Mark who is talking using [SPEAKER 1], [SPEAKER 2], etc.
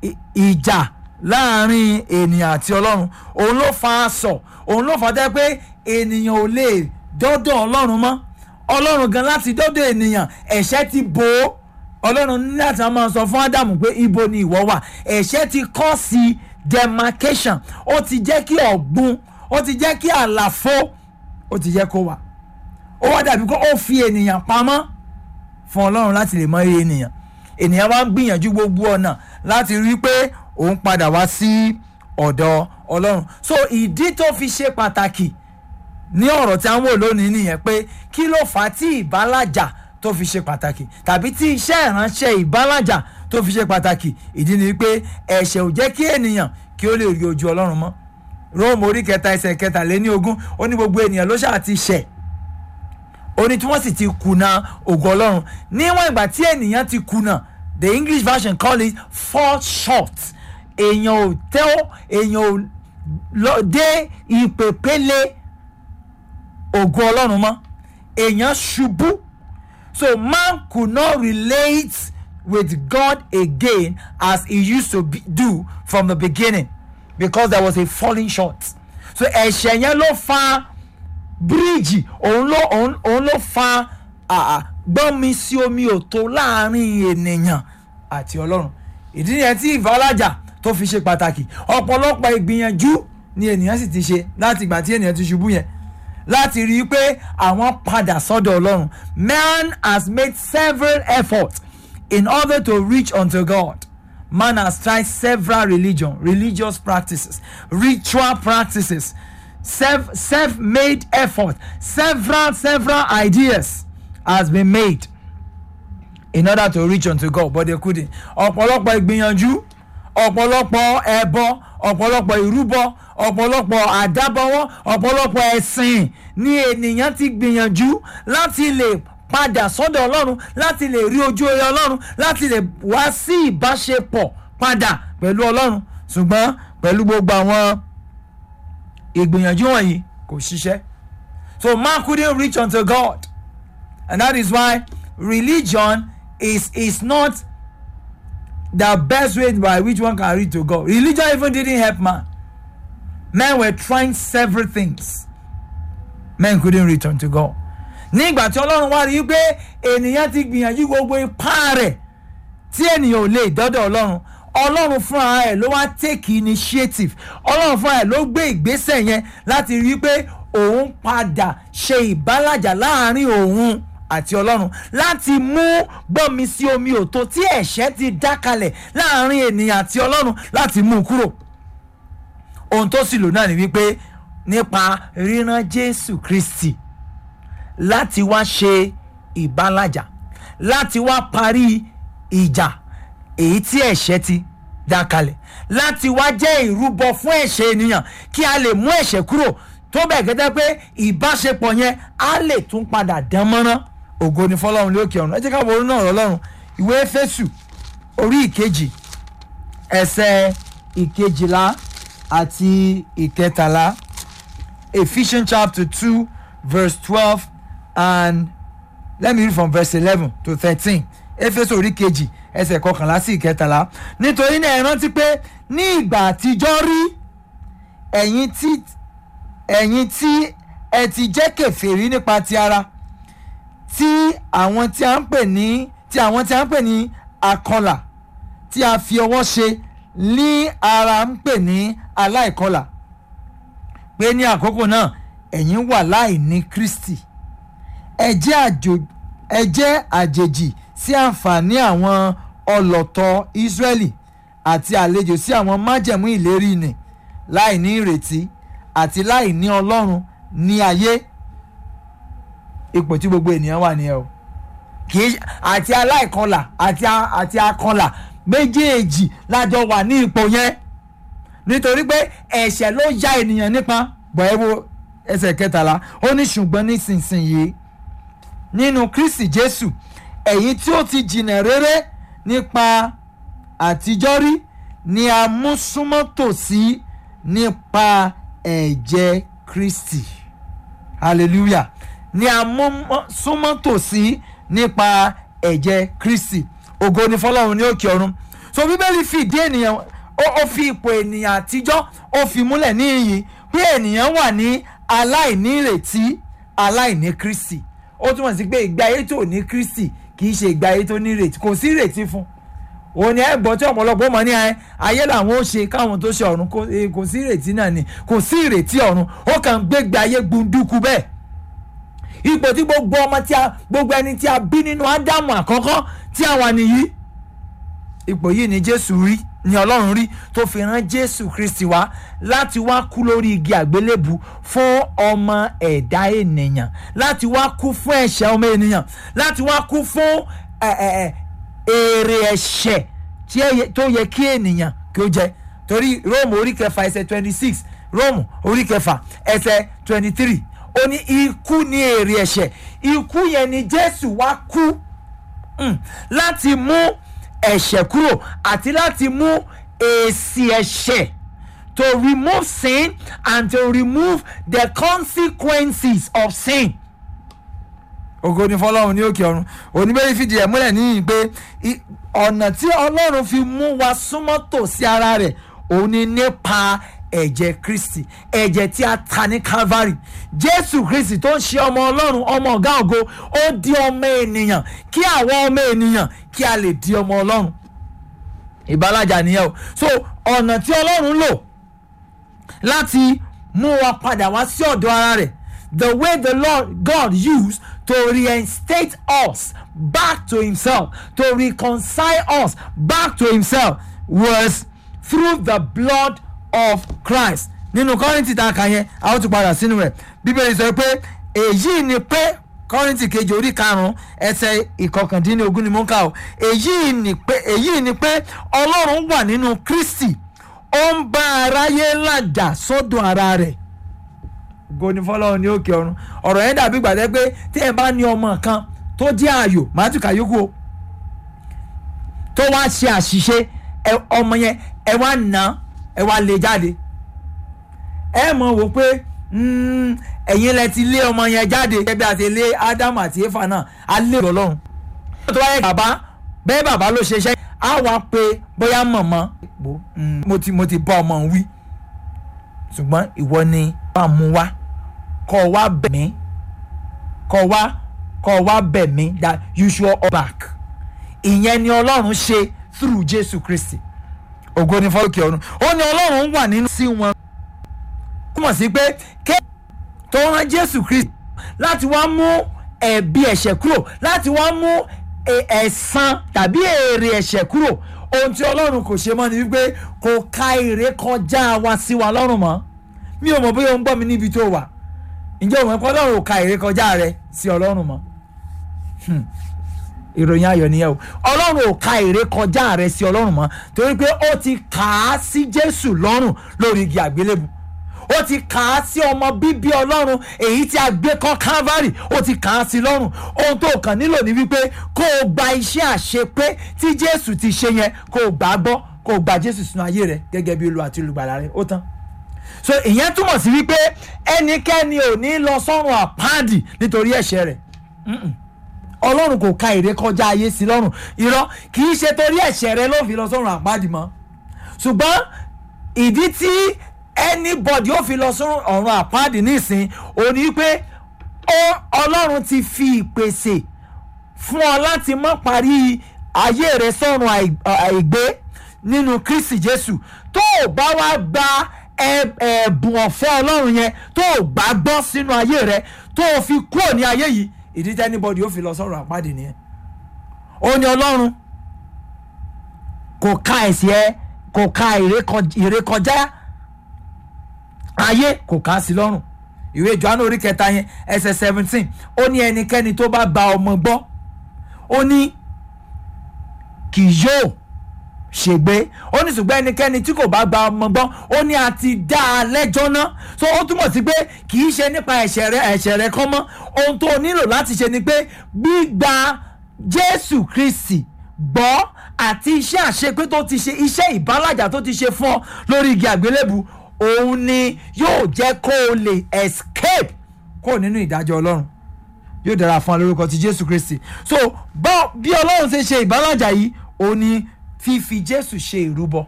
[SPEAKER 1] i- ìjà láàrin ènìyàn àti ọlọ́run òun ló fa aṣọ òun ló fa tẹ́ pé ènìyàn ò lè dọ́dọ̀ ọlọ́run mọ́ ọlọ́run gan láti dọ́dọ̀ ènìyàn ẹ̀ṣẹ̀ ti bò ó ọlọ́run ní láti máa sọ fún ádámù pé ibo ni ìwọ wà ẹ̀ṣẹ̀ ti kọ́ sí demarcation ó ti jẹ́ kí ọ̀gbun ó ti jẹ́ kí àlàfo ó ti jẹ́ kó wà ó wá dàbí kó ó fi ènìyàn pamọ́ fún ọlọ́run láti lè mọ iye ènìyàn ènìyàn wá ń gbìyànjú gbogbo ọ̀nà láti rí i pé òun padà wá sí ọ̀dọ̀ ọlọ́run so ìdí tó fi ṣe pàtàkì ní ọ̀rọ̀ tí a ń wò lónìí nìyẹn pé kí ló fà á tí ìbálàjà tó fi ṣe pàtàkì tàbí tí iṣẹ́ ìránṣẹ́ ìbálàjà tó fi ṣe pàtàkì ìdí ni pé ẹ̀ṣẹ̀ ò jẹ́ kí ènìyàn kí ó lè rí ojú ọlọ́run mọ́ róòmù orí kẹta ẹsẹ̀ kẹtàléní ogún ó ní gbogbo ènìyàn ló ṣáà ti ṣẹ̀ ó ní tí wọ́n sì ti kùnà ògo ọlọ́run níwọ̀n ìgbà tí ènìyàn ti kùnà the english version call it fall short èèyàn ò tẹ́ èèyàn ò lọ dé ìpèpele ògo ọlọ́run mọ́ èèyàn ṣubú so man could not relate with God again as he used to be, do from the beginning because there was a falling short so ẹ̀ṣẹ̀ yẹn ló fa bíríìjì òun ló òun òun ló fa àà gbọ́nmi sí omi òtó láàrin ènìyàn àti ọlọ́run ìdí nìyẹn tí ìfọlájà tó fi ṣe pàtàkì ọ̀pọ̀lọpọ̀ ìgbìyànjú ni ènìyàn sì ti ṣe láti ìgbà tí ènìyàn ti ṣubú yẹn láti rí i pé àwọn padà sọ́dọ̀ ọlọ́run man has made several efforts in order to reach unto God man has tried several religion religious practices ritual practices self self-made effort several several ideas has been made in order to reach unto God but they couldn't ọ̀pọ̀lọpọ̀ ìgbìyànjú ọ̀pọ̀lọpọ̀ ẹbọ ọ̀pọ̀lọpọ̀ ìrúbọ ọ̀pọ̀lọpọ̀ àdábọwọ́ ọ̀pọ̀lọpọ̀ ẹ̀sìn ni ènìyàn ti gbìyànjú láti lè padà sọ́dọ̀ ọlọ́run láti lè rí ojú oore ọlọ́run láti lè wá sí ìbáṣepọ̀ padà pẹ̀lú ọlọ́run ṣùgbọ́n pẹ̀lú gbogbo àwọn ìgbìyànjú wọ̀nyí kò ṣiṣẹ́ so man couldn't reach unto God and that is why religion is is not the best way by which one can reach to God religion even didn't help man men were trying several things men couldn't reach unto God ní ìgbà tí ọlọ́run wá rí i pé ènìyàn ti gbìyànjú gbogbo ipá rẹ̀ tí ènìyàn ò lè dọ́dọ̀ ọlọ́run ọlọ́run fúnra ẹ̀ ló wá take initiative ọlọ́run fúnra ẹ̀ ló gbé ìgbésẹ̀ yẹn láti rí i pé òun padà ṣe ìbálàjà láàrin òun àti ọlọ́run láti mú gbọ́nmi sí omi òtó tí ẹ̀ṣẹ̀ ti dá kalẹ̀ láàrin ènìyàn àti ọlọ́run láti mú un kúrò ohun tó sì lò náà ni wípé nípa ríran jésù kristi láti wá ṣe ìbálàjà láti wá parí ìjà èyí tí ẹ̀ṣẹ̀ ti dá kalẹ̀ láti wá jẹ́ ìrúbọ fún ẹ̀ṣẹ̀ ènìyàn kí a lè mú ẹ̀ṣẹ̀ kúrò tó bẹ̀ gẹ́gẹ́ pé ìbáṣepọ̀ yẹn á lè tún padà dán mọ́rán ògo ni fọlọ́run lókè ọ̀run ẹ jẹ́ ká wo orí náà ọlọ́run ìwé Éfésù orí ìkejì ẹsẹ̀ ìkejìlá àti ìkẹtàlá Ephesians chapter two verse twelve and let me read from verse eleven to thirteen Éfésù orí kejì ẹsẹ̀ kọkànlá sí ìkẹtàlá nítorí náà ẹ rántí pé ní ìgbà àtijọ́ rí ẹ̀yin tí ẹ̀yin tí ẹ ti jẹ́ kèfèrí nípa ti ara tí àwọn tí a ń pè ní tí àwọn tí a ń pè ní akọlà tí a fi ọwọ́ ṣe ní ara ń pè ní aláìkọlà pé ní àkókò náà ẹ̀yin wà láì ní Kristi ẹ jẹ́ àjò ẹ jẹ́ àjèjì sí àǹfààní àwọn ọlọ́tọ̀ Ísírẹ́lì àti àlejò sí àwọn májẹ̀mú ìlérí nì láì ní ìrètí àti láì ní Ọlọ́run ní ayé ipò tí gbogbo ènìyàn wà nìyẹn o kì í àti aláìkọlà àti àti akọlà méjèèjì lájọ wà ní ipò yẹn nítorí pé ẹ̀ṣẹ̀ ló ya ènìyàn nípa bọ̀ ẹ́ wo ẹsẹ̀ kẹtàlá ó ní ṣùgbọ́n nísinsìnyí nínú Kristi Jésù ẹ̀yin tí ó ti jìnà rere nípa àtijọ́ rí ni a mú súnmọ́ tòsí nípa ẹ̀jẹ̀ Kristi hallelujah ni a mú súnmọ́ tòsí nípa ẹ̀jẹ̀ Kristi ògo ni fọlọ́run ní òkè ọ̀run so bíbélì fìdí ènìyàn ó ó fi ipò ènìyàn àtijọ́ ó fi múlẹ̀ ní iyì pé ènìyàn wà ní aláìní ìrètí aláìní kristi ó túmọ̀ sí pé ìgbé ayé tó ní kristi kì í ṣe ìgbé ayé tó ní ìrètí kò sí ìrètí fún òun ni ẹ gbọ́ tí ọ̀pọ̀lọpọ̀ mọ̀ ní ẹ ayé làwọn ó ṣe káwọn tó ṣe ọ̀run kò eh, kò sí ìrètí náà ni kò sí ìrètí ọ̀run ó kàn ń gbégbé ayé gbunduku bẹ́ẹ̀ ipò tí gbogbo ọmọ tí a gbogbo ẹni tí a bí nínú ádámù àkọ́kọ́ tí a wà nìyí ipò yìí ni jésù rí ni ọlọ́run rí tó fi rán jésù kristi wá láti wá kú lórí igi àgbélébù fún ọmọ ẹ̀dá ènìyàn láti wá kú fún ẹ̀ṣẹ̀ ọmọ ènìyàn láti wá kú fún ẹ, ẹ, ẹ, èrè ẹ̀ṣẹ̀ tí ẹ yẹ- tó yẹ kí ènìyàn kí ó jẹ torí róòmù orí kẹfà ẹsẹ̀ twenty six róòmù orí kẹfà ẹsẹ̀ twenty three ó ní ikú ní èrè ẹ̀ṣẹ̀ ikú yẹn ni jésù wá kú mm, láti mú ẹ̀ṣẹ̀ kúrò àti láti mú èsì ẹ̀ṣẹ̀ to remove sin and to remove the consequences of sin. ògo ni fọlọ́run ní òkè ọ̀run oníbẹ̀rẹ̀ fìdí ẹ̀ múlẹ̀ níyìn pé i- ọ̀nà tí ọlọ́run fi mú wa súnmọ́ tòsí ara rẹ̀ òun ni nípa ẹ̀jẹ̀ kristi ẹ̀jẹ̀ tí a ta ní calvary jésù kristi tó ń ṣe ọmọ ọlọ́run ọmọ ọ̀gá ògo ó di ọmọ ènìyàn kí àwọn ọmọ ènìyàn kí a lè di ọmọ ọlọ́run ìbálàjà nìyẹn o so ọ̀nà tí ọlọ́run lò láti mú wa padà wá sí ọ̀dọ̀ ara rẹ̀ the way the lord god used to reinstate us back to himself to reconcile us back to himself was through the blood of christ nínú kọ́rìntì tá a kà yẹn a ó tún padà sínú rẹ̀ bíbélì sọ pé èyí ni pé kọ́rìntì kejì orí karùn-ún ẹsẹ̀ ìkọkàndínlógún ni mo ń kà o èyí ni pé èyí ni pé ọlọ́run wà nínú kristi ó ń bá aráyé làjà sọ́dọ̀ ara rẹ̀ goni fọlọ́run ní òkè ọ̀run ọ̀rọ̀ yẹn dàbí gbàdẹ́ pé tí ẹ bá ní ọmọ kan tó jẹ́ ààyò màtúkà yókù o tó wá ṣe àṣìṣe ẹ ọmọ yẹn ẹ wá nà ẹ wá lé jáde ẹ mọ̀ wò pé mm, ẹ̀yin lẹ ti lé ọmọ yẹn jáde gẹ́gẹ́ bí a ti lé ádámù àti éfà náà á lé ọlọ́run tó wáyé bàbá bẹ́ẹ̀ bàbá ló ṣe iṣẹ́ á wá pé bóyá mọ̀mọ́ mm, mo ti mo ti bá ọmọ òun wí ṣùgbọ́n ìwọ ni bá mú wá kọ́ wá bẹ̀ mí kọ́ wá kọ́ wá bẹ̀ mí that you should all back ìyẹn ni ọlọ́run ṣe through jésù kristi ògo ni fọ́lùkì ọ̀run ó ní ọlọ́run wà nínú sí wọn ó mọ̀ sí pé ké tó rán jésù kristi láti wá mú ẹ̀bi ẹ̀ṣẹ̀ kúrò láti wá mú ẹ̀- ẹ̀san tàbí èrè ẹ̀ṣẹ̀ kúrò ohun tí ọlọ́run kò ṣe mọ́ ni wípé kò ka èrè kọjá wa sí wa lọ́rùn mọ́ mi ò mọ̀ bóyá o ń gbọ́ mi níbi tó wà ǹjẹ́ o mọ̀ pé ọlọ́run ò ka èrè kọjá rẹ sí ọlọ́run mọ́ Hmm. ìròyìn ayọ̀ nìyẹn o ọlọ́run ò ka èrè kọjá rẹ sí ọlọ́run mọ́ torí pé ó ti kà á sí jésù lọ́rùn lórí igi àgbélébù ó ti kà á sí ọmọ bíbí ọlọ́run èyí tí a gbé kọ́ calvary ó ti kà á sí lọ́rùn ohun tó kàn nílò ní wípé kó o gba iṣẹ́ àṣepé tí jésù ti ṣe yẹn kó o gbà á gbọ́ kó o gba jésù sínú ayé rẹ gẹ́gẹ́ bí olúwa àti olùgbàlà rẹ ó tán so ìyẹn túmọ̀ sí wípé ẹnikẹ́ni ò ní lọ sọ́run àpáàdì nítorí ẹ̀ṣẹ̀ rẹ̀ Mm-mm. ọlọ́run kò ka èrè kọjá ayé sí lọ́rùn irọ́ kì í ṣe torí ẹ̀ṣẹ̀ rẹ ló fi lọ sọ́run àpáàdì mọ́ ṣùgbọ́n ìdí tí anybody ó fi lọ sọ́run ọ̀run àpáàdì nísìn òní pé ó ọlọ́run ti fi ìpèsè fún ọ láti má parí ayé rẹ sọ́run àì- àìgbé nínú kristi jésù tó o bá wá gba ẹ- ẹ̀bùn ọ̀fẹ́ ọlọ́run yẹn tó o gbà gbọ́ sínú ayé rẹ tó o fi kúrò ní ayé yìí ìdí tí anybody ó fi lọ sọ́run àpáàdì nìyẹn ó ní ọlọ́run kò ka ẹ̀sìn ẹ kò ka ìrékọ- ìrékọjá ayé kò ká sí lọ́rùn ìwé johannu orí kẹta yẹn ẹsẹ̀ seventeen ó ní ẹnikẹ́ni tó bá gba ọmọ gbọ́ ó ní kì yóò ṣègbé ó ní ṣùgbọ́n ẹnikẹ́ni tí kò bá gba ọmọ gbọ́ ó ní a ti dá a lẹ́jọ́ náà so ó túmọ̀ sí pé kì í ṣe nípa ẹ̀ṣẹ̀ rẹ ẹ̀ṣẹ̀ rẹ kọ́ mọ́ ohun tó o nílò láti ṣe ni pé gbígba jésù kristi gbọ́ àti iṣẹ́ àṣepé tó ti ṣe iṣẹ́ ìbálàjà tó ti ṣe fún ọ lórí igi àgbélébù òun ni yóò jẹ́ kó o lè escape kó nínú ìdájọ́ ọlọ́run yóò dára fún wa lórúkọ ti jésù kristi so bá bí ọlọ́run ṣe ṣe ìbálàjà yìí òun ni fífi jésù ṣe ìrúbọ